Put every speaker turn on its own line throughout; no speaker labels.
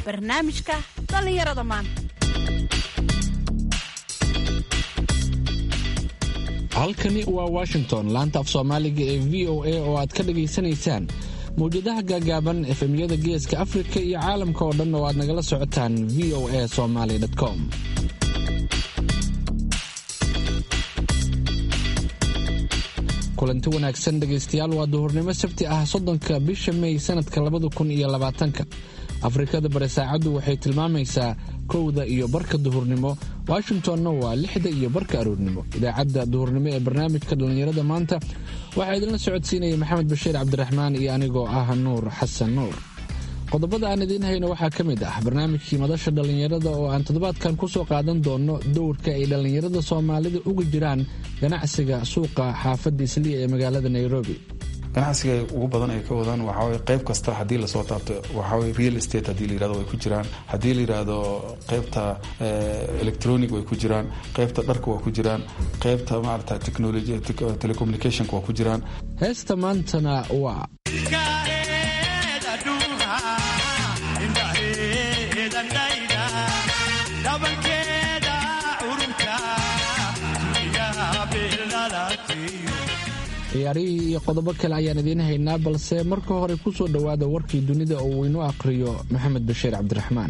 barnaamijka dhallinyarada maanta
halkani waa washington laanta af soomaaliga ee v o a oo aad ka dhagaysanaysaan mawjadaha gaagaaban efemyada geeska afrika iyo caalamka oo dhan oo aad nagala socotaan v o a somaly com kulanti wanaagsan dhegaystayaal waa duhurnimo sabti ah soddonka bisha mey sanadka labada kun iyo labaatanka afrikada bari saacaddu waxay tilmaamaysaa kowda iyo barka duhurnimo washingtonna waa lixda iyo barka aroornimo idaacadda duhurnimo ee barnaamijka dhallinyarada maanta waxaa idinla socodsiinaya maxamed bashiir cabdiraxmaan iyo anigoo ah nuur xasan nuur qodobada aan idiin hayno waxaa ka mid ah barnaamijkii madasha dhallinyarada oo aan toddobaadkan ku soo qaadan doono dowrka ay dhallinyarada soomaalida uga jiraan ganacsiga suuqa xaafadda isliya ee magaalada nairobi
ganacsiga ugu badan ay ka wadaan waxaaweye qayb kasta haddii lasoo taabto waxaaweye real estate haddii la yirahdo way ku jiraan haddii la yidhaahdo qaybta electronic way ku jiraan qaybta dharka waa ku jiraan qaybta maarata technology telecommunicationka waa ku jiraan
heesta maantana waa ciyaarihii iyo qodobo kale ayaan idiin haynaa balse marka hore ku soo dhowaada warkii dunida oo uu inoo akhriyo maxamed bashiir cabdiraxmaan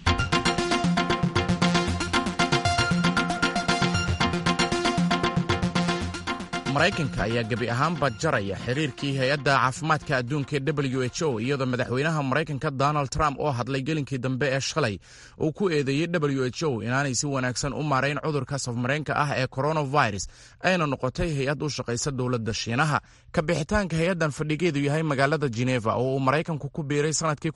maraykanka ayaa gebi ahaanba jaraya xiriirkii hay-adda caafimaadka adduunka ee w h o iyadoo madaxweynaha maraykanka donald trump oo hadlay gelinkii dambe ee shalay uu ku eedeeyey w h o inaanay si wanaagsan u maarayn cudurka safmareenka ah ee coronavirus ayna noqotay hay-ad u shaqaysa dowladda shiinaha ka bixitaanka hay-addan fadhigeedu yahay magaalada geneva oo uu maraykanku ku biiray sanadkii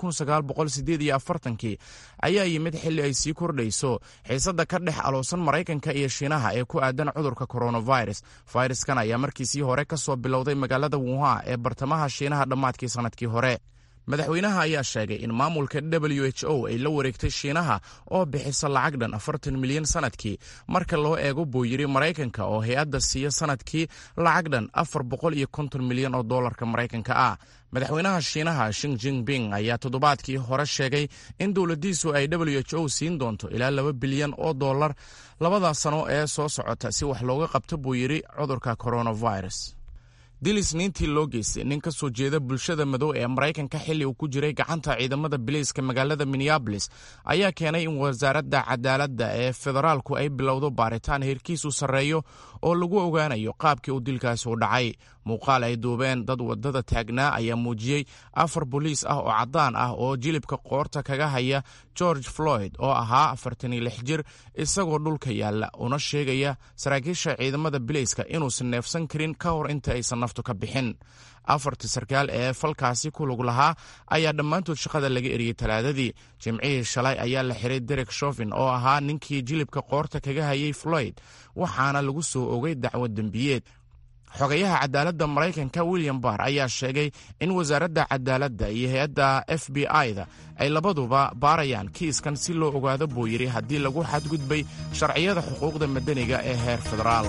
kii ayaa yimid xilli ay sii kordhayso xiisadda ka dhex aloosan maraykanka iyo shiinaha ee ku aadan cudurka coronavirus fayraskan ayaa markiisii hore ka soo bilowday magaalada wuhan ee bartamaha shiinaha dhammaadkii sannadkii hore madaxweynaha ayaa sheegay in maamulka w h o ay la wareegtay shiinaha oo bixisa lacag dhan afartan milyan sanadkii marka loo eego buu yidhi maraykanka oo hay-adda siiya sanadkii lacag dhan afar boqol iyo konton milyan oo doolarka maraykanka ah madaxweynaha shiinaha shing jinping ayaa toddobaadkii hore sheegay in dowladdiisu ay w h o siin doonto ilaa laba bilyan oo dollar labada sano ee soo socota si wax looga qabto buu yidhi cudurka coronavirus dil isniintii loo geystay nin ka soo jeeda bulshada madow ee maraykanka xilli uu ku jiray gacanta ciidamada biliiska magaalada minneabolis ayaa keenay in wasaaradda cadaaladda ee federaalku ay bilowdo baaritaan heerkiisu sarreeyo oo lagu ogaanayo qaabkii uu dilkaasi u dhacay muuqaal ay duubeen dad wadada taagnaa ayaa muujiyey afar boliis ah oo caddaan ah oo jilibka qoorta kaga haya george floyd oo ahaa afartan iyo lix jir isagoo dhulka yaalla una sheegaya saraakiisha ciidamada biliiska inuusan neefsan karin ka hor inta aysan naftu ka bixin afartii sarkaal ee falkaasi ku lug lahaa ayaa dhammaantood shaqada laga eriyey talaadadii jimcihii shalay ayaa la xiray derek shofin oo ahaa ninkii jilibka qoorta kaga hayay floyd waxaana lagu soo ogay dacwad dembiyeed xogayaha cadaaladda maraykanka william barr ayaa sheegay in wasaaradda cadaaladda iyo hay-adda f b i-da ay labaduba baarayaan kiiskan si loo ogaado buu yidhi haddii lagu xadgudbay sharciyada xuquuqda madaniga ee heer federaal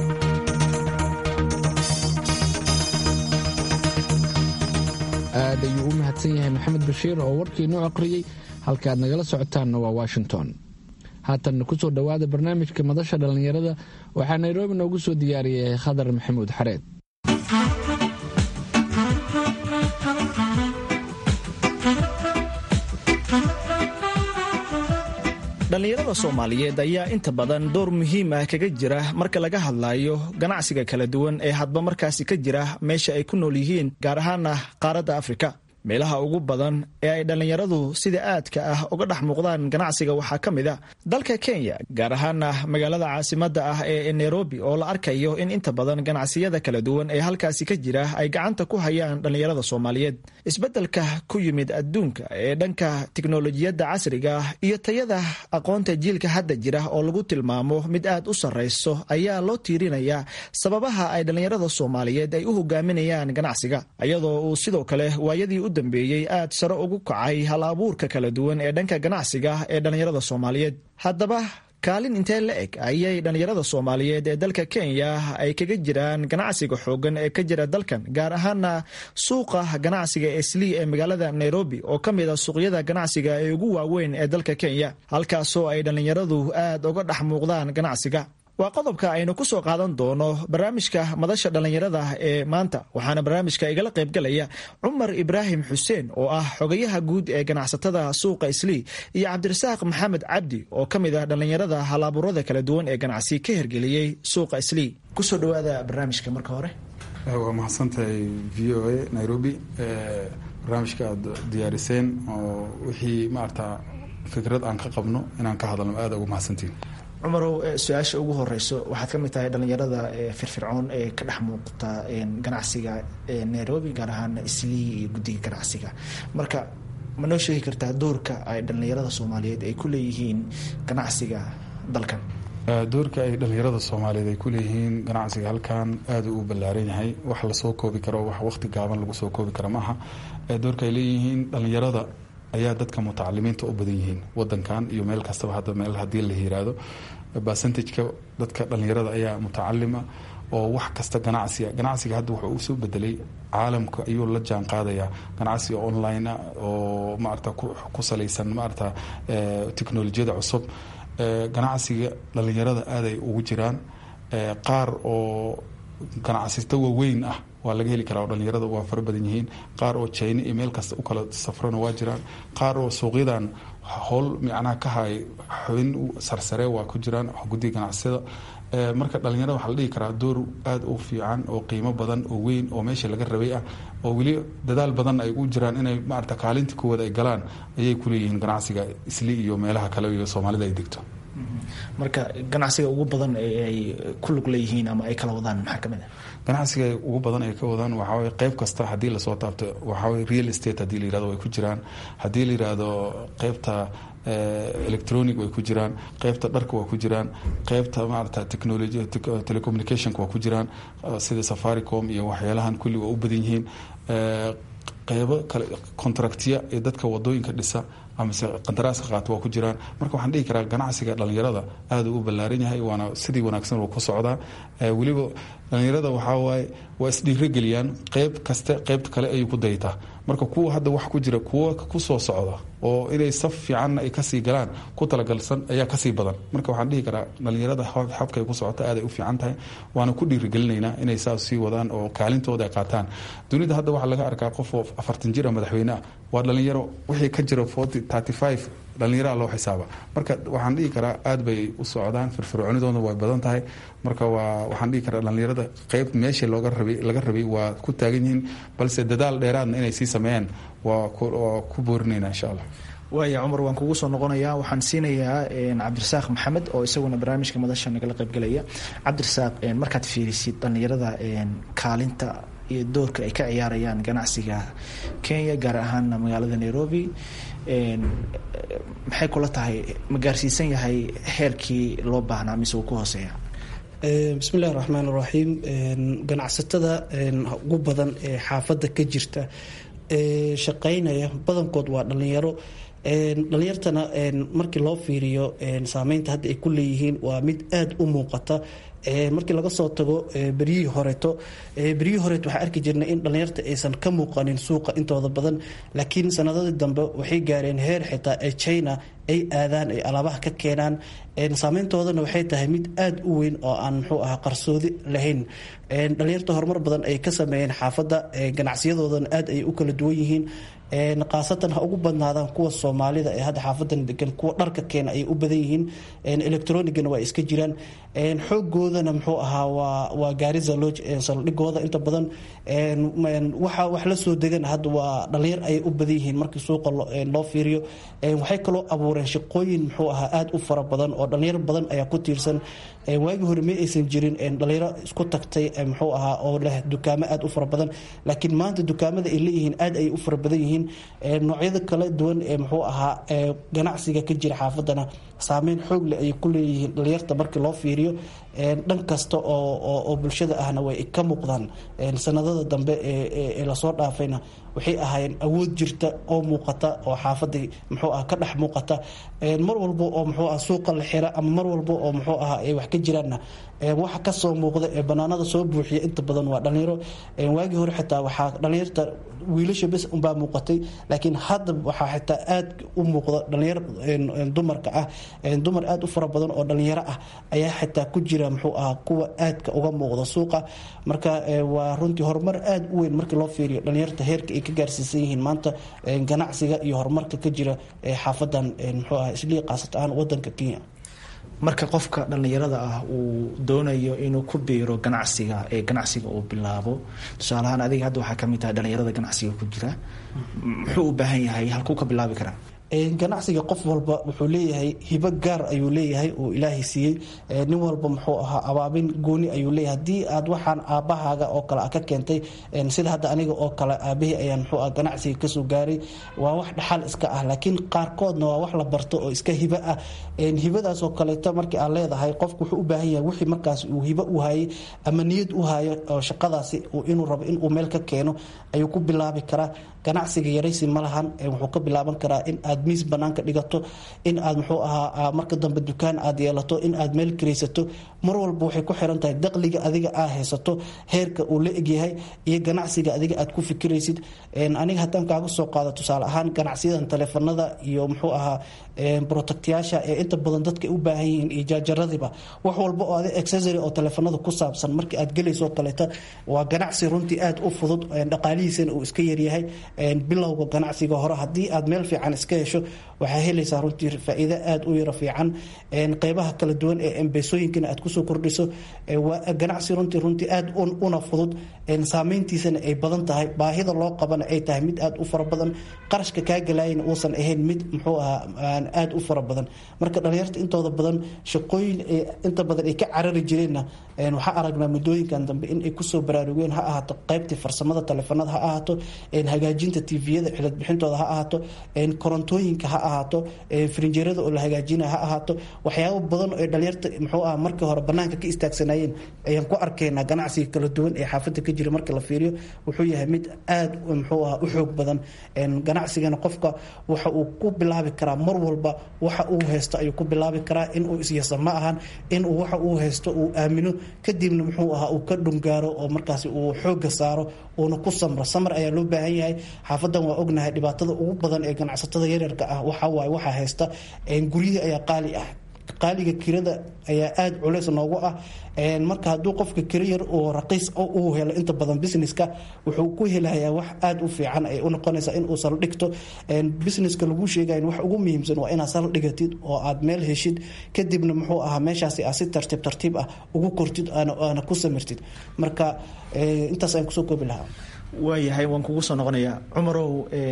aad ayuu u mahadsan yahay maxamed bashiir oo warkii inoo aqriyey halkaaad nagala socotaanna waa washington haatanna ku soo dhowaada barnaamijka madasha dhallinyarada waxaa nairobi noogu soo diyaariyay khadar maxamuud xareed
dhallinyarada soomaaliyeed ayaa inta badan door muhiim ah kaga jira marka laga hadlayo ganacsiga kala duwan ee hadba markaasi ka jira meesha ay ku nool yihiin gaar ahaana qaaradda afrika meelaha ugu badan ee ay dhallinyaradu sida aadka ah uga dhex muuqdaan ganacsiga waxaa ka mid a dalka kenya gaar ahaana magaalada caasimadda ah ee nairobi oo la arkayo in inta badan ganacsiyada kala duwan ee halkaasi ka jira ay gacanta ku hayaan dhallinyarada soomaaliyeed isbeddelka ku yimid adduunka ee dhanka tiknolojiyadda casriga ah iyo tayada aqoonta jiilka hadda jira oo lagu tilmaamo mid aad u sarrayso ayaa loo tiirinayaa sababaha ay dhallinyarada soomaaliyeed ay u hogaaminayaan ganacsiga iyadoo uu sidoo kale waayadii u dambeeyey aad sare ugu kacay hal abuurka kala duwan ee dhanka ganacsiga ee dhallinyarada soomaaliyeed haddaba kaalin intee la eg ayay dhallinyarada soomaaliyeed ee dalka kenya ay kaga jiraan ganacsiga xoogan ee ka jira dalkan gaar ahaana suuqa ganacsiga eslii ee magaalada nairobi oo ka mid a suuqyada ganacsiga ee ugu waaweyn ee dalka kenya halkaasoo ay dhallinyaradu aad uga dhex muuqdaan ganacsiga waa qodobka aynu ku soo qaadan doono barnaamijka madasha dhallinyarada ee maanta waxaana barnaamijka igala qaybgalaya cumar ibraahim xuseen oo ah xogayaha guud ee ganacsatada suuqa islii iyo cabdirasaaq maxamed cabdi oo ka mid ah dhallinyarada halaburada kala duwan ee ganacsi ka hergeliyey suuqa islii kusoo dhawaada barnaamijka marka hore
waa mahadsantahay v o a nairobi barnaamijka aad diyaariseen oo wixii maarata fikrad aan ka qabno inaan ka hadalno aada ugu mahadsantiin
cumarow su-aasha ugu horeyso waxaad ka mid tahay dhallinyarada firfircoon ee ka dhex muuqata ganacsiga nairobi gaar ahaan islii iyo guddiga ganacsiga marka ma noo sheegi kartaa doorka ay dhallinyarada soomaaliyeed ay ku leeyihiin ganacsiga dalkan
doorka ay dhallinyarada soomaaliyeed ay kuleeyihiin ganacsiga halkan aada u ballaaran yahay wax lasoo koobi karo wax waqti gaaban lagu soo koobi karo maaha doorka ay leeyihiin dhallinyarada ayaa dadka mutacalimiinta u badan yihiin wadankan iyo meel kastaba hadda meel haddii la yiraahdo percentageka dadka dhallinyarada ayaa mutacalima oo wax kasta ganacsiga ganacsiga hadda wuxuu usoo bedelay caalamka ayuu la jaan qaadayaa ganacsiga online ah oo maarata ku salaysan maarata technolojiyada cusub ganacsiga dhallinyarada aaday ugu jiraan qaar oo ganacsata waaweyn ah waa laga heli karaa oo dhallinyarada waa fara badan yihiin qaar oo china iyo meel kasta u kala safrana waa jiraan qaar oo suuqyadan howl micnaha ka hay xubin sarsare waa ku jiraan guddiga ganacsiyada marka dhallinyarada waxaa la dhihi karaa door aada u fiican oo qiimo badan oo weyn oo meesha laga rabay ah oo weli dadaal badan ay u jiraan inay maarata kaalinta koowaad ay galaan ayay kuleeyihiin ganacsiga isli iyo meelaha kale iyo soomaalida ay degto
marka ganacsiga ugu badan ay ku lug leeyihiin ama ay kala wadaan maxaa kamid a
ganacsiga ugu badan ay ka wadaan waxaaweye qeyb kasta haddii lasoo taabto waxaaweye real estate haddii la yirahdo way ku jiraan haddii la yirahdo qeybta electronic way ku jiraan qeybta dharka waa ku jiraan qeybta maarata technology telecommunicationka waa ku jiraan sida safaricom iyo waxyaalahan kulli waa u badan yihiin qeybo kale contractiya ee dadka wadooyinka dhisa amase qandaraaska qaata waa ku jiraan marka waxaan dhihi karaa ganacsiga dhallinyarada aada u ballaaran yahay waana sidii wanaagsan uu ku socdaa weliba dhallinyarada waxaa waaye waa isdhiirogeliyaan qeyb kaste qeybta kale ayay ku daytaa marka kuwa hadda wax ku jira kuwa kusoo socda oo inay saf fiicanna ay kasii galaan ku talagalsan ayaa kasii badan marka waxaan dhihi karaa dhallinyarada habkay ku socota aaday u fiican tahay waana ku dhiirigelinaynaa inay saas sii wadaan oo kaalintooda ay qaataan dunida hadda waxaa laga arkaa qof oo afartan jir a madaxweyne ah waa dhallinyaro wixii ka jira forty thirty five dhallinyaraa loo xisaaba marka waxaan dhihi karaa aada bay u socdaan firfircoonidooda way badan tahay marka waa waxaan dhihi karaa dhallinyarada qeyb meesha looga rabay laga rabay waa ku taagan yihiin balse dadaal dheeraadna inay sii sameeyaan waa waa ku boorinayna insha allah
waaya cumar waan kugu soo noqonayaa waxaan siinayaa cabdirasaaq maxamed oo isaguna barnaamijka madasha nagala qaybgalaya cabdirasaaq markaad fiirisid dhallinyarada kaalinta iyo doorka ay ka ciyaarayaan ganacsiga kenya gaar ahaana magaalada nairobi maxay kula tahay ma gaarsiisan yahay heerkii loo baahnaa mise uu ku hooseeya
bismi illahi raxmaan iraxiim ganacsatada ugu badan ee xaafadda ka jirta ee shaqeynaya badankood waa dhallinyaro dhalinyartana markii loo fiiriyo saameynta hadda ay ku leeyihiin waa mid aada u muuqata markii laga soo tago beryihii horeeto beryihii horeeto waxaa arki jirnay in dhallinyarta aysan ka muuqanin suuqa intooda badan laakiin sanadadii dambe waxay gaareen heer xitaa ee china ay aadaan ay alaabaha ka keenaan saameyntoodana waxay tahay mid aada u weyn oo aan muxuu ahaa qarsoodi lahayn dhalinyarta horumar badan ay ka sameeyeen xaafadda ganacsiyadoodan aad ay u kala duwan yihiin khaasatan ha ugu badnaadaan kuwa soomaalida ee hadda xaafadan degan kuwa dharka keena ay u badan yihiin electronigana waa iska jiraan xoogoodana muxuu ahaa waa waa gaarisa loo saldhigooda inta badan waxa wax la soo degan hadda waa dhalinyar ayay u badan yihiin markii suuqa loo fiiriyo waxay kaloo abuureen shaqooyin muxuu ahaa aada u fara badan oo dhalinyar badan ayaa ku tiirsan waagii hore ma aysan jirin dhalinyaro isku tagtay muxuu ahaa oo leh dukaamo aad u fara badan laakiin maanta dukaamada ay leeyihiin aad ay u fara badan yihiin noocyada kala duwan ee muxuu ahaa ganacsiga ka jira xaafadana saameyn xoog leh ayay ku leeyihiin dhalinyarta markii loo fiiriyo dhan kasta oo bulshada ahna way ka muuqdaan sanadada dambe ee lasoo dhaafayna waxay ahaayeen awood jirta oo muuqata oo xaafadii muxuu ah ka dhex muuqata mar walba oo muxuu ah suuqa la xira ama mar walba oo muxuu ah ay wax ka jiraanna waxa kasoo muuqda ee banaanada soo buuxiya inta badan waa dhalinyaro waagii hore xitaa waxaa dhalinyarta wiilasha bes unbaa muuqatay laakiin hadda waxaa xitaa aad u muuqda dhalinyar dumarka ah dumar aad u fara badan oo dhalinyaro ah ayaa xitaa ku jira muxuu ahaa kuwa aadka uga muuqda suuqa marka waa runtii horumar aad u weyn markii loo fiiriyo dhalinyarta heerka ay ka gaarsiisan yihiin maanta ganacsiga iyo horumarka ka jira xaafadan muxuu ah islii qaasat ahaan wadanka kenya
marka qofka dhallinyarada ah uu doonayo inuu ku biiro ganacsiga ee ganacsiga uu bilaabo tusaalahaan adiga hadda waxaa kamid tahay dhallinyarada ganacsiga ku jira muxuu u baahan yahay halkuu ka bilaabi karaa
ganacsiga qof walba wuxuu leeyahay hibo gaar ayuu leeyahay oo ilaahay siiyey nin walba muxuu ahaa abaabin gooni ayuu leeyahay haddii aad waxaan aabbahaaga oo kale ka keentay sida hadda aniga oo kale aabahii ayaan muxuu ah ganacsiga kasoo gaaray waa wax dhaxal iska ah laakiin qaarkoodna waa wax la barto oo iska hibo ah hibadaasoo kaleeto markii aad leedahay qofku wuxuu u baahan yahay wixii markaas uu hibo u hayay ama niyad u hayo oo shaqadaasi inuu rabo inuu meel ka keeno ayuu ku bilaabi karaa ganacsiga yaraysi ma lahan wuxuu ka bilaaban karaa in aad miis banaanka dhigato in aad muxuu ahaa marka dambe dukaan aad yeelato in aad meel karaysato mar walba waxay ku xiran tahay daqliga adiga aa haysato heerka uu la egyahay iyo ganacsiga adiga aad ku fikiraysid aniga haddaan kaaga soo qaado tusaale ahaan ganacsiyadan taleefanada iyo muxuu ahaa brotectyaasha ee inta badan dadka u baahan yihiin iyo jaajaradiba wax walba oo adi accessory oo taleefanada ku saabsan markii aad gelayso kaleeta waa ganacsi runtii aad u fudud dhaqaalihiisana uu iska yaryahay bilowga ganacsiga hore haddii aad meel fiican iska hesho waxaa helaysaa runtii faa-iido aad u yaro fiican qeybaha kala duwan ee embeesooyinkana aad kusoo kordhiso waa ganacsi runtii runtii aad una fudud saameyntiisana ay badan tahay baahida loo qabana ay tahay mid aad u fara badan qarashka kaa galaayana uusan ahayn mid muxuu ahaa aad u fara badan marka dhalinyarta intooda badan shaqooyin inta badan ay ka carari jireenna waxaa aragnaa muddooyinkan dambe in ay kusoo baraarugeen ha ahaato qeybtii farsamada taleefanada ha ahaato hagaajinta tviyada cilad bixintooda ha ahaato korontooyinka ha ahaato frinjeerada oo la hagaajina ha ahaato waxyaabo badan oo dhalinyarta muxuu ah markii hore banaanka ka istaagsanayeen ayaan ku arkaynaa ganacsiga kala duwan ee xaafada ka jira marka la fiiriyo wuxuu yahay mid aad muxuu ah u xoog badan ganacsigana qofka waxa uu ku bilaabi karaa mar walba waxa uu haysto ayuu ku bilaabi karaa inuu isyasa ma ahan inuu waxa uu haysto uu aamino kadibna muxuu ahaa uu ka dhungaaro oo markaasi uu xooga saaro uuna ku samro samar ayaa loo baahan yahay xaafadan waa ognahay dhibaatada ugu badan ee ganacsatada yaryarka ah waxawaaye waxaa haysta guryihii ayaa qaali ah qaaliga kirada ayaa aada culeys noogu ah marka hadduu qofka kiro yar oo raqiis uu helo inta badan businesska wuxuu ku helayaa wax aada u fiican ay u noqonaysaa in uu saldhigto businesska lagu sheegayo wax ugu muhiimsan waa inaad saldhigatid oo aad meel heshid kadibna muxuu ahaa meeshaasi aad si tartiib tartiib ah ugu kortid aana ku samirtid marka intaas ayaan kusoo koobi lahaa
waayahay waan kugu soo noqonayaa cumarow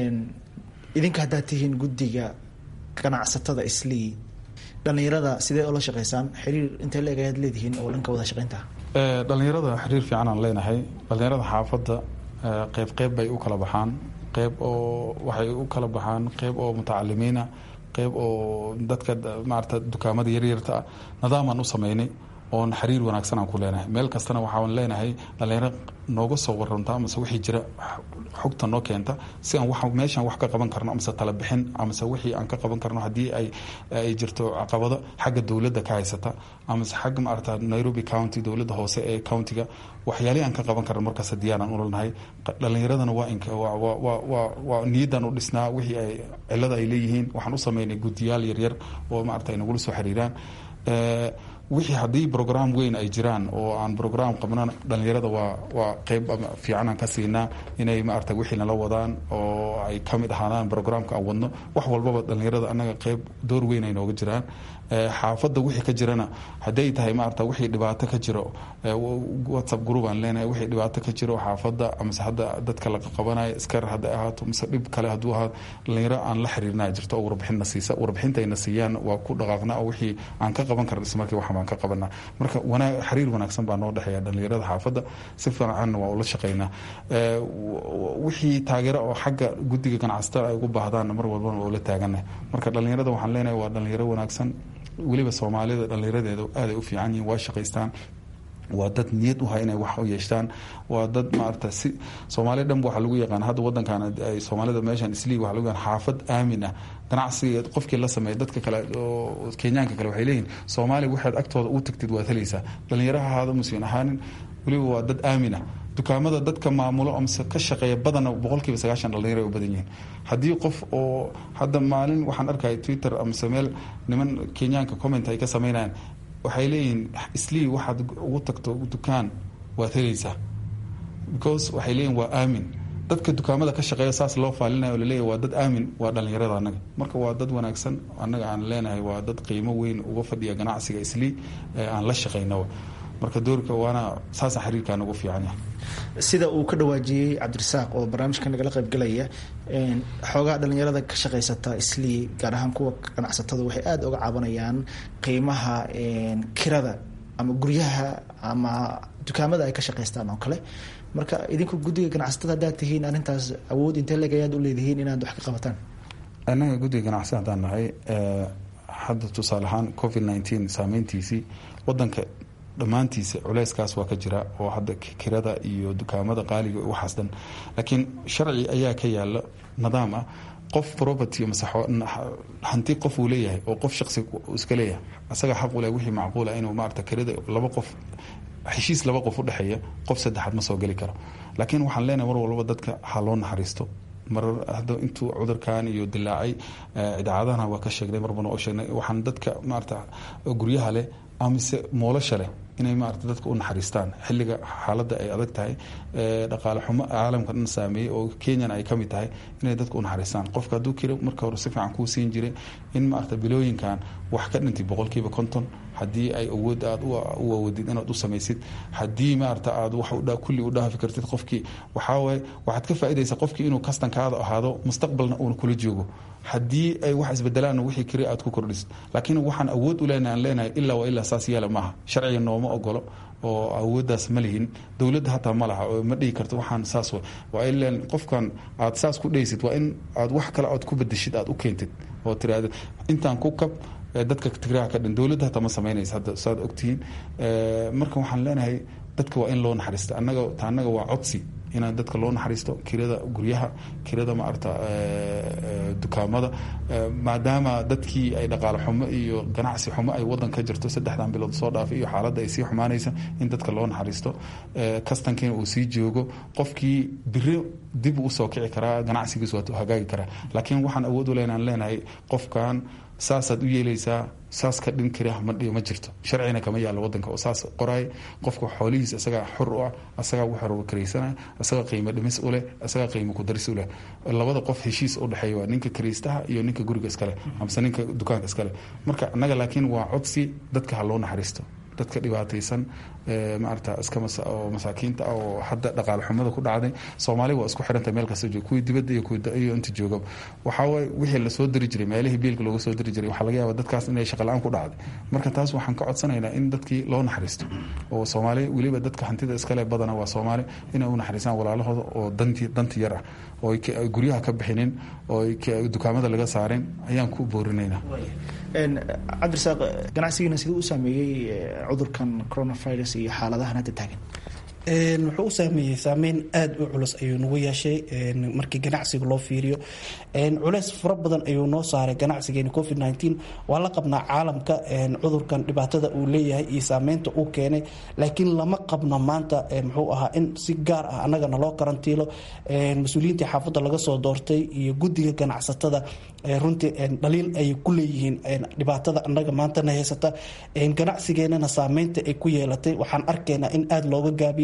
idinka haddaad tihiin guddiga ganacsatada islii dhallinyarada sidee oo la shaqeysaan xiriir intee la-eg ayaad leedihiin oo dhanka wada shaqeynta
dhalinyarada xiriir fiican aan leenahay dhalinyarada xaafadda qeyb qeyb bay u kala baxaan qeyb oo waxay u kala baxaan qeyb oo mutacalimiina qeyb oo dadka maarata dukaamada yaryarta ah nadaamaan u sameynay oon xiriir wanaagsan aan ku leenahay meel kastana waxaan leenahay dhalinyaro nooga soo waranta amase wixii jira xogta noo keenta si aan wa meeshaan wax ka qaban karno amase tala bixin amase wixii aan ka qaban karno haddii ay ay jirto caqabado xagga dowladda ka haysata amase xagga maarata nairobi county dowladda hoose ee countiga waxyaalihii aan ka qaban karno markaas diyaaraan ulanahay dhalinyaradana waa waa niyadan u dhisnaa wixii ay cilada ay leeyihiin waxaan u sameynay guddiyaal yaryar oo maarata ay nagula soo xiriiraan wixii haddii brogram weyn ay jiraan oo aan brogram qabnan dhalinyarada waa waa qeyb fiicanaan ka siinaa inay maarata wixii nala wadaan oo ay ka mid ahaadaan programka aan wadno wax walbaba dhalinyarada annaga qeyb door weyn ay nooga jiraan xaafadda wixii ka jirana hadday tahay maarata wixii dhibaato ka jiro whatsapp group aan leenahay wixii dhibaato ka jiro xaafadda amase hadda dadka laga qabanayo iskar hadday ahaato mise dhib kale hadduu ahaa dhalinyaro aan la xiriirnaa jirto oo warbixinna siisa warbixintayna siiyaan waa ku dhaqaaqna oo wixii aan ka qaban karna ismarkii wax baan ka qabanaa marka wanaag xiriir wanaagsan baa noo dhexeeya dhalinyarada xaafadda si fiicanna waa ula shaqaynaa wixii taageero oo xagga guddiga ganacsatada ay ugu baahdaanna mar walbana waa ula taagannahay marka dhalinyarada waxaan leenahay waa dhalinyaro wanaagsan weliba soomaalida dhalinyaradeeda aaday u fiican yihiin waa shaqaystaan waa dad niyad u hay inay wax u yeeshtaan waa dad maarata si soomaaliya dhanba waxaa lagu yaqaan hadda wadankan ay soomaalida meeshan isliig waxa lagu yaqaan xaafad aamin ah ganacsiga qofkii la sameeya dadka kale oo kenyaanka kale waxay leeyihin soomaaliya waxaad agtooda u tagtid waad helaysaa dhalinyaraha ahaada musiin ahaanin weliba waa dad aamin ah dukaamada dadka maamulo amase ka shaqeeya badana boqolkiiba sagaashan dhalinyaro ay u badan yihiin haddii qof oo hadda maalin waxaan arkaya twitter amase meel niman kenyaanka comment ay ka sameynayaan waxay leeyihiin islii waxaad ugu tagto dukaan waad helaysaa because waxay leeyihin waa aamin dadka dukaamada ka shaqeeya saas loo faalinayo oo laleeyahy waa dad aamin waa dhalinyarada annaga marka waa dad wanaagsan annaga aan leenahay waa dad qiimo weyn uga fadhiya ganacsiga islii aan la shaqaynawa marka doorka waana saasa xiriirkaan ugu fiican yahay
sida uu ka dhawaajiyey cabdirasaaq oo barnaamijka nagala qaybgalaya xoogaa dhalinyarada ka shaqaysata islii gaar ahaan kuwa ganacsatada waxay aada uga cabanayaan qiimaha kirada ama guryaha ama dukaamada ay ka shaqaystaan oo kale marka idinku guddiga ganacsatada haddaad tihiin arrintaas awood intee leg ayaad u leedihiin inaad wax ka qabataan
annaga guddiga ganacsatada haddaan nahay hadda tusaale ahaan covid nineteen saameyntiisii wadanka dhammaantiisa culeyskaas waa ka jira oo hadda kirada iyo dukaamada qaaliga waxaas dhan laakiin sharci ayaa ka yaala nidaam ah qof property mase hanti qof uu leeyahay oo qof shaqsi iska leeyahay asaga xaq u leh wixii macquula inuu maarata kirada laba qof heshiis laba qof u dhexeeya qof saddexaad ma soo geli karo laakiin waxaan leenahay mar walba dadka ha loo naxariisto marar hadda intuu cudurkan iyo dilaacay idaacadahana waa ka sheegnay marbana oo sheegnay waxaan dadka maarata guryaha leh amise moolasha leh inay maarata dadka u naxariistaan xilliga xaaladda ay adag tahay dhaqaale xumo caalamka dhan saameeyey oo kenyana ay ka mid tahay inay dadka u naxariistaan qofka hadduu kiro marka hore si fiican kuu siin jiray in maarata bilooyinkan wax ka dhintay boqolkiiba konton haddii ay awood aad u awoodid inaad u samaysid haddii maarata aad wax kulli u dhaafi kartid qofkii waxaawaye waxaad ka faaidaysaa qofkii inuu kastankaada ahaado mustaqbalna uuna kula joogo haddii ay wax isbedelaan wixii kiri aad ku kordhisid laakiin waxaan awood u leenahay aan leenahay ilaa waa ilaa saas yeela maaha sharciga nooma ogolo oo awooddaas ma lihin dowladda hataa ma laha oo ma dhihi karto waxaan saas waa ilan qofkan aad saas ku dhaysid waa in aad wax kale aad ku bedeshid aad u keentid oo tiraahda intaan ku kab dadka tigraha ka dhan dowladda hataa ma samaynaysa hadda saad ogtihiin marka waxaan leenahay dadka waa in loo naxariista annaga ta annaga waa codsi inaan dadka loo naxariisto kirada guryaha kirada maarata dukaamada maadaama dadkii ay dhaqaale xumo iyo ganacsi xumo ay wadan ka jirto saddexdan bilood soo dhaafay iyo xaaladda ay sii xumaanaysa in dadka loo naxariisto kastankiina uu sii joogo qofkii biri dib usoo kici karaa ganacsigiis waa hagaagi karaa laakiin waxaan awood u leenaan leenahay qofkan saasaad u yeelaysaa saas ka dhin kara ma jirto sharcina kama yaalo wadanka oo saas qoraay qofka xoolihiis isagaa xor u ah asagaa wuxuu karaysanaya asagaa qiimo dhimis u leh asagaa qiimo kudaris u leh labada qof heshiis u dhexeeya waa ninka karaystaha iyo ninka guriga iskale amase ninka dukaanka iskale marka annaga laakiin waa codsi dadka ha loo naxariisto dadka dhibaataysan maarata iska oo masaakiinta ah oo hadda dhaqaale xumada ku dhacday soomaali waa isku xirantay meel kasta joog kuwii dibadda iyo kuwiiyo inta joogaba waxaa waaye wixii lasoo diri jiray meelihii biilka looga soo diri jiray waxaa laga yaaba dadkaas inay shaqala-aan ku dhacday marka taas waxaan ka codsanaynaa in dadkii loo naxariisto oo soomaali weliba dadka hantida iskale badana waa soomaali inay u naxariistaan walaalahooda oo danti danti yar ah oo guryaha ka bixinin oo dukaamada laga saarin ayaan ku boorinaynaa
cabdirasaaq ganacsigiina siduu u saameeyey cudurkan coronavirus iyo xaaladahan hadda taagan
wuxuu u saameeyey saameyn aada u culus ayuu nagu yeeshay markii ganacsiga loo fiiriyo culeys fara badan ayuu noo saaray ganacsigeeni covid nteen waa la qabnaa caalamka cudurkan dhibaatada uu leeyahay iyo saameynta uu keenay laakiin lama qabno maanta muxuu ahaa in si gaar ah annagana loo karantiilo mas-uuliyiintii xaafadda laga soo doortay iyo guddiga ganacsatada runtii dhaliil ay ku leeyihiin dhibaatada annaga maantana haysata ganacsigeenana saameynta ay ku yeelatay waxaan arkaynaa in aada looga gaabiyo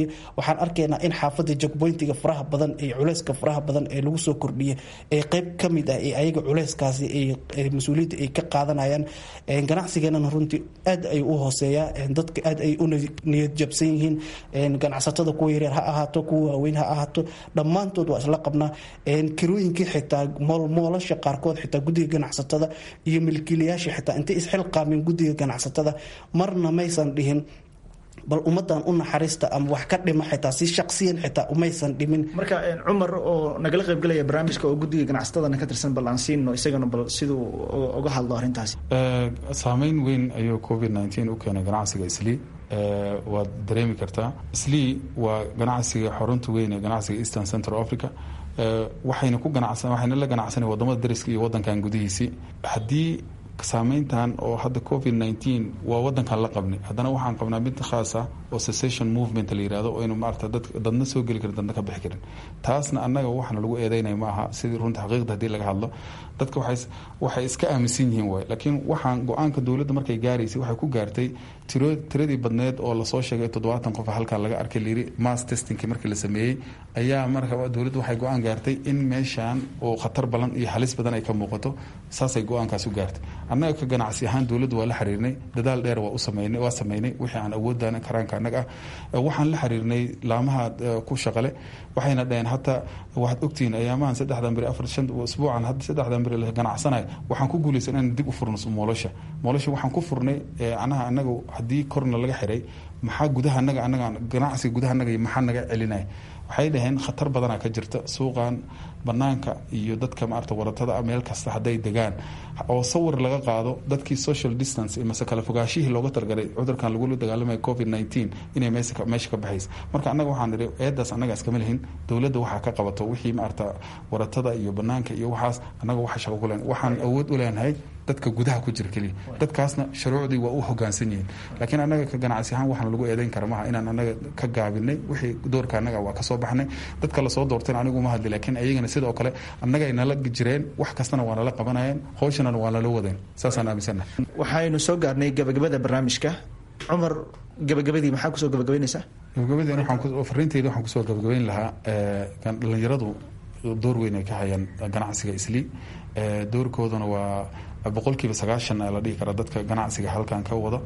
waxaan arkaynaa in xaafadda jogboyntiga faraha badan ee culeyska faraha badan ee lagu soo kordhiyay ee qeyb ka mid ah ee ayaga culeyskaasi mas-uuliyadda ay ka qaadanayaan ganacsigeenana runtii aad ay u hooseeyaa dadka aad ay u niyad jabsan yihiin ganacsatada kuwa yaryar ha ahaato kuwa waaweyn ha ahaato dhammaantood waa isla qabnaa kirooyinkii xitaa moolasha qaarkood xitaa guddiga ganacsatada iyo milkiilayaasha xitaa intay isxilqaameen guddiga ganacsatada marna maysan dhihin bal ummadan u naxariista ama wax ka dhima xitaa si shaqsiyan xitaa umaysan dhimin
marka cumar oo nagala qaybgalaya barnaamijka oo guddiga ganacsatadana ka tirsan bal aan siino isagana bal siduu uga hadlo arrintaasi
saameyn weyn ayuu covid nteen u keenay ganacsiga islii waad dareemi kartaa islii waa ganacsiga xarunta weyn ee ganacsiga eastern central africa waxayna ku ganacsan waxayna la ganacsanay wadamada dariska iyo wadankan gudihiisii haddii saameyntan oo hadda covid nteen waa wadankan la qabnay haddana waxaan qabnaa mid khaas ah oo secession movement la yirahdo oo inu maarata dad dadna soo geli karin dadna ka bixi karin taasna annaga waxna lagu eedeynaya ma aha sidii runta xaqiiqda haddii laga hadlo dadka waxay waxay iska aaminsan yihiin waay laakiin waxaan go-aanka dowladda markay gaaraysay waxay ku gaartay tiro tiradii badneed oo lasoo sheegay toddobaatan qof halkan laga arkay layiri mass testingkii markii la sameeyey ayaa marka dowladda waxay go-aan gaartay in meeshan oo khatar badan iyo halis badan ay ka muuqato saasay go-aankaas u gaartay annaga ka ganacsi ahaan dowladda waa la xiriirnay dadaal dheer waa u sameynay waa sameynay wixii aan awoodana karaanka annaga ah waxaan la xiriirnay laamaha ku shaqale waxayna dhaheen hataa waxaad ogtihiin ayaamahan saddexdan beri afar shan usbuucan hadda saddexdan beri la ganacsanayo waxaan ku guulaysan inaan dib u furno moolosha moolosha waxaan ku furnay anaha annaga haddii korna laga xiray maxaa gudaha annaga annaga ganacsiga gudaha annaga maxaa naga celinaya waxay dhaheen khatar badanaa ka jirta suuqan banaanka iyo dadka maarata waratada meel kasta hadday degaan oo sawir laga qaado dadkii social distance mase kala fogaashihii looga talgalay cudurkan lagula dagaalamaya covid nteen inay meesha ka baxaysa marka annaga waxaan nidhi eedaas annaga iskama lihin dowladda waxaa ka qabato wixii maarata waratada iyo banaanka iyo waxaas annaga waxa shaqo ku leen waxaan awood u leenahay dadka gudaha ku jira keliya dadkaasna shuruucdii waa u hogaansan yihiin laakiin annaga ka ganacsi ahaan waxaan lagu eedeyn kara maha inaan annaga ka gaabinay wixii doorka annaga waa kasoo baxnay dadka lasoo doortayna anigu uma hadli laakiin ayagana sidoo kale annaga ay nala jireen wax kastana waa nala qabanayeen hawshana waa nala wadeen saasaan aaminsannahay
waxaynu soo gaarnay gabagabada barnaamijka cumar gabagabadii maxaa kusoo gabagabaynaysaa
gabagabadeen waxaan fariinteyda waxaan kusoo gabagabayn lahaa dhalinyaradu door weyn ay ka hayaan ganacsiga islii doorkooduna waa boqolkiiba sagaashan la dhihi kara dadka ganacsiga halkan ka wada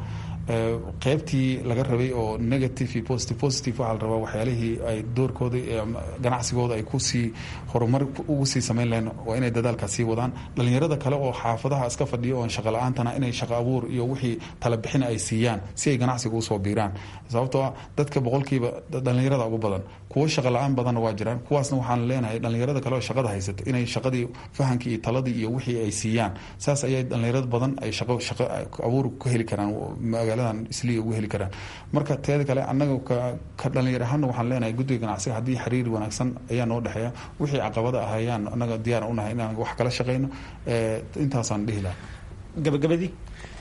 qeybtii laga rabay oo negative iyo positive positive waxaa la rabaa waxyaalihii ay doorkooda ganacsigooda ay kusii horumar ugu sii samayn lahayn waa inay dadaalkaas sii wadaan dhalinyarada kale oo xaafadaha iska fadhiyo oon shaqa la-aantana inay shaqa abuur iyo wixii talabixina ay siiyaan si ay ganacsiga usoo biiraan sababtoo ah dadka boqolkiiba dhalinyarada ugu badan kuwo shaqa la-aan badanna waa jiraan kuwaasna waxaan leenahay dhalinyarada kale oo shaqada haysata inay shaqadii fahankii iyo taladii iyo wixii ay siiyaan saas ayay dhalinyarada badan ay shaqo shaqo abuur ku heli karaan magaaladan isliya ugu heli karaan marka teeda kale annaga ka dhalinyar ahaana waxaan leenahay guddiga ganacsiga haddii xiriir wanaagsan ayaa noo dhexeeya wixii caqabada ah ayaan annaga diyaar unahay inaan wax kala shaqeyno intaasaan dhihi lahaa
gabagabadii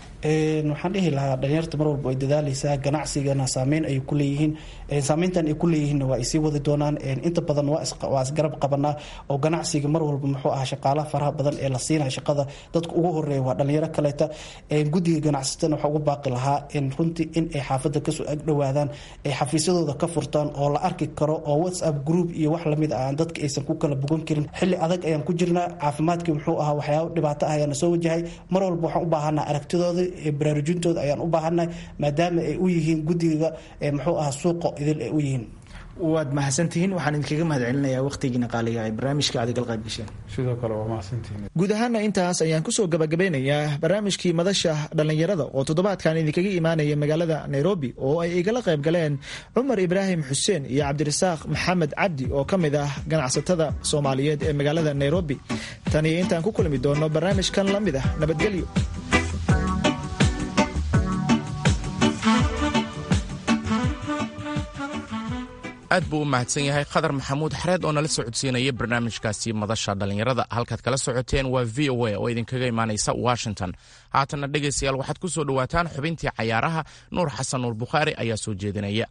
waxaan dhihi lahaa dhalinyarta mar walba ay dadaaleysaa ganacsigana saameyn ay ku leeyihiin saameyntan ay ku leeyihiinna waa ay sii wadi doonaan inta badan waa isgarab qabanaa oo ganacsiga mar walba muxuu ahaa shaqaalaha faraha badan ee la siinaya shaqada dadka ugu horeeya waa dhalinyaro kaleeta guddiga ganacsatana waxaa ugu baaqi lahaa runtii in ay xaafadda kasoo agdhowaadaan ay xafiisyadooda ka furtaan oo la arki karo oo whatsapp group iyo wax lamid ah dadka aysan ku kala bogan karin xilli adag ayaan ku jirnaa caafimaadkii muxuu ahaa waxyaaba dhibaato ah ayaana soo wajahay mar walba waxaan u baahanaa aragtidooda baraarujintooda ayaan u baahannahay maadaama ay u yihiin guddiga muxuu ahaa suuqa idil ay u yihiin
waad mahadsantihiin waxaan idinkaga mahad celinayaa wakhtigiina qaaliga ee barnaamijka aad igal qayb gasheen
sidoo kale waa mahadsantihiin
guud ahaana intaas ayaan kusoo gabagabeynayaa barnaamijkii madasha dhallinyarada oo toddobaadkan idinkaga imaanaya magaalada nairobi oo ay igala qayb galeen cumar ibraahim xuseen iyo cabdirasaaq maxamed cabdi oo ka mid ah ganacsatada soomaaliyeed ee magaalada nairobi tan iyo intaan ku kulmi doono barnaamijkan la mid ah nabadgelyo
aad buu u mahadsan yahay khadar maxamuud xareed oo nala socodsiinaya barnaamijkaasi madasha dhallinyarada halkaad kala socoteen waa v o a oo idinkaga imaanaysa washington haatanna dhegaystayaal waxaad ku soo dhowaataan xubintii cayaaraha nuur xasan nuur bukhaari ayaa soo jeedinaya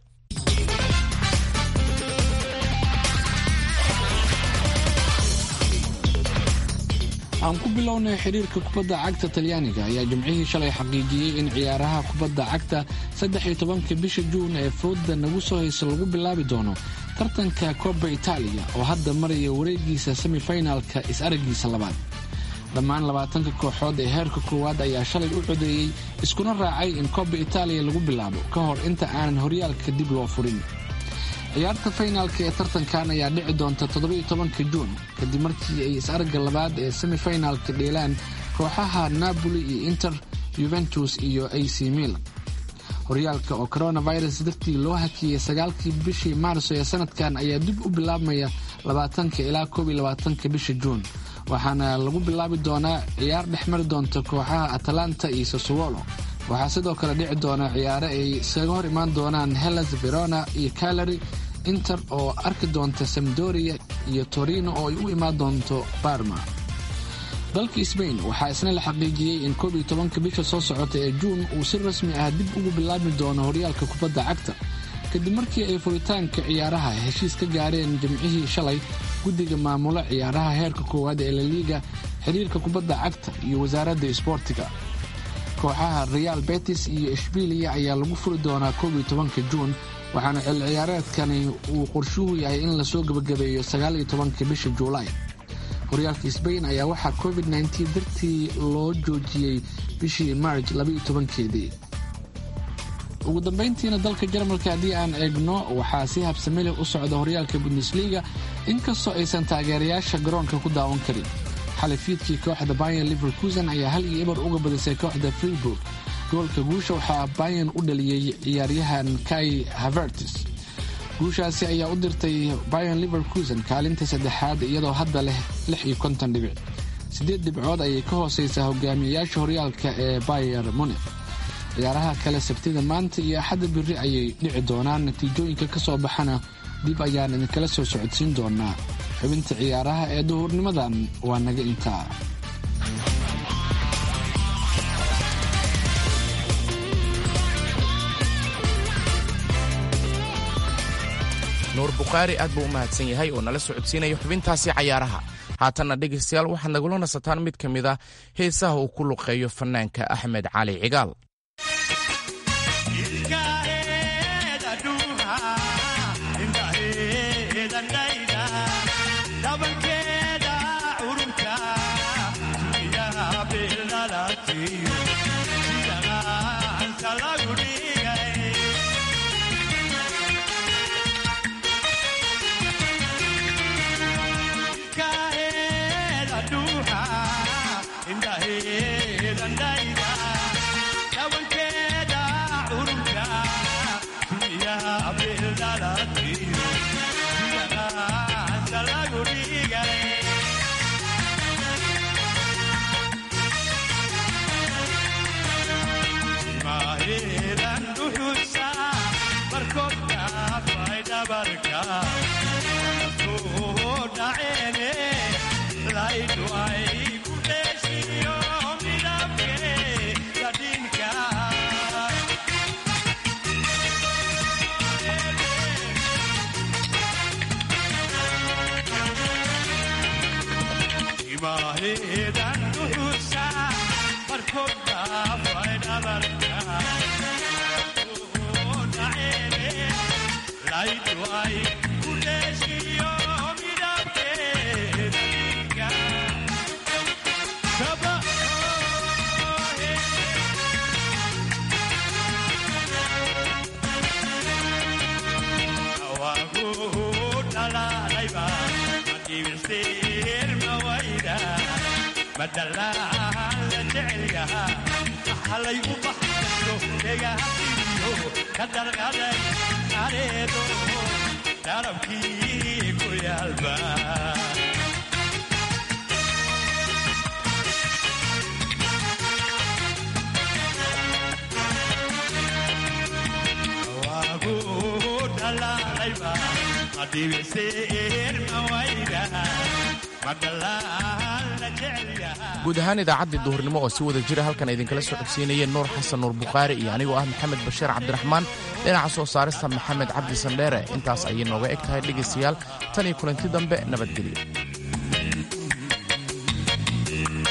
aan ku bilownay xiriirka kubadda cagta talyaaniga ayaa jimcihii shalay xaqiijiyey in ciyaaraha kubadda cagta saddex iyo tobanka bisha juun ee fooda nagu soo haysa lagu bilaabi doono tartanka koba itaaliya oo hadda maraya wareegiisa semifinalka is-aragiisa labaad dhammaan labaatanka kooxood ee heerka koowaad ayaa shalay u codeeyey iskuna raacay in koba itaaliya lagu bilaabo ka hor inta aanan horyaalka dib loo furin ciyaarta faynaalka ee tartankan ayaa dhici doonta toddobiyo tobanka juun kadib markii ay is-aragga labaad ee semifinalka dheelaan kooxaha napoli iyo inter yuventus iyo a c milan horyaalka oo coronavirus dartii loo hakiyey sagaalkii bishii maarso ee sanadkan ayaa dib u bilaabmaya labaatanka ilaa koob iyo labaatanka bisha juun waxaana lagu bilaabi doonaa ciyaar dhexmari doonta kooxaha atalanta iyo sasowolo waxaa sidoo kale dhici doona ciyaare ay iskaga hor imaan doonaan hellas verona iyo calary inter oo arki doonta samdoria iyo torino oo ay u imaan doonto barma dalka sbain waxaa isna la xaqiijiyey in koob iyo tobanka bisha soo socota ee juun uu si rasmi ah dib ugu bilaabi doono horyaalka kubadda cagta kadib markii ay furitaanka ciyaaraha heshiis ka gaareen jimcihii shalay guddiga maamula ciyaaraha heerka koowaad ee laliiga xiriirka kubadda cagta iyo wasaaradda isboortiga kooxaha real betis iyo ishbiiliya ayaa lagu furi doonaa koob iyo tobanka juun waxaana xil ciyaareedkani uu qorshuhu yahay in lasoo gebagabeeyo sagaal iyo tobanka bisha juulaay horyaalka sbain ayaa waxaa covid nteen dartii loo joojiyey bishii marj labaiyo tobankeedii ugu dambayntiina dalka jarmalka haddii aan eegno waxaa si habsame leh u socda horyaalka bundesliga inkastoo aysan taageerayaasha garoonka ku daawan karin xalay fiidkii kooxda bayan liverkusen ayaa hal iyo eber uga badisay kooxda freeburg goolka guusha waxaa bayan u dhaliyey ciyaaryahan kai havertis guushaasi ayaa u dirtay bayan liverkusen kaalinta saddexaad iyadoo hadda leh lix iyo konton dhibic siddeed dhibcood ayay ka hooseysaa hogaamiyayaasha horyaalka ee bayer munich ciyaaraha kale sabtida maanta iyo axadda biri ayay dhici doonaan natiijooyinka ka soo baxana dib ayaan idinkala soo socodsiin doonaa xubinta ciyaaraha ee duhurnimadan waa naga intaa
nuur bukhaari aad buu u mahadsan yahay oo nala socodsiinaya xubintaasi cayaaraha haatanna dhegaystayaal waxaad nagula nasataan mid ka mid a heesaha uu ku luqeeyo fanaanka axmed cali cigaal guud ahaan idaacaddii duhurnimo oo si wada jira halkan idinkala soo codsiinayeen nuur xasan nuur bukhaari iyo anigoo ah maxamed bashiir cabdiraxmaan dhinaca soo saarista maxamed cabdi sandheere intaas ayay nooga eg tahay dhegaystayaal tan iyo kulanti dambe nabadgelyo